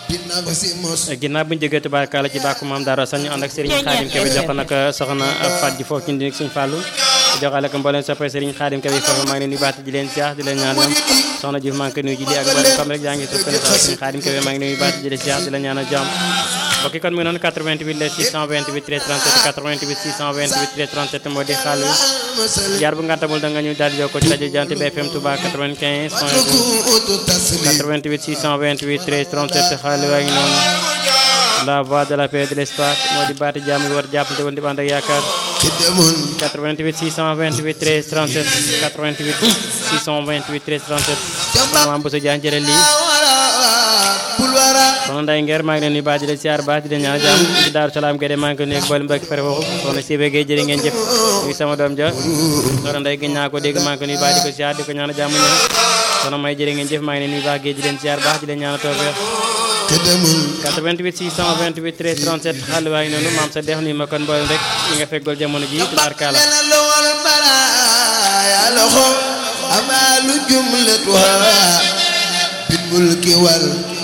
ginnaaw bu ñu jógee tubaarkaala ci bàkku maam Daara sax ñu ànd ak Serigne Khadim Kebe jox ko nag soxna Fat ji foofu ci ndi Serigne Fallou joxale ko mbooleem soppee Serigne Khadim Kebe foofu maa ngi leen di baat di leen siyaar di leen ñaanal soxna Diouf maa ngi koy nuyu ji di ak mbooleem comme rek yaa ngi sukkane sax Serigne Khadim Kebe maa ngi leen di baat di leen siyaar di leen ñaanal jàmm mbokki kon mu ngi noonu 88 la 628 13 37 88 628 13 37 moo di xaalu jaar bu ngantamul da nga ñu daal di jokkoo ci rajo Jant bi FM Touba 95 88 628 13 37 xaalu waa ngi noonu la voix de la paix de l'espoir moo di baati jàmm yi war jàppante woon di bànd ak yaakaar 88 628 13 37 88 628 13 37 maam Bousso Diagne jëlal lii soxna Nday Ngeer maa ngi leen di baax di leen siyaar baax di leen ñaan jàmm ci Daaru Salaam Guède maa ngi ko nuyu ak boole mbokki fere foofu soxna Sibé Gueye jërë ngeen jëf muy sama doom ja soxna Nday gëj naa ko dégg maa ngi ko nuyu baax di ko siyaar di ko ñaan jàmm ñoom soxna May jërë ngeen jëf maa ngi leen nuyu baax géej di leen siyaar baax di leen ñaan tawfeex 88 628 13 37 xale waa ngi noonu maam sa dex nuyu ma kon mboolem rek ñi nga feggool jamono ji tubaarkaala amalu jumlatuha bil mulki wal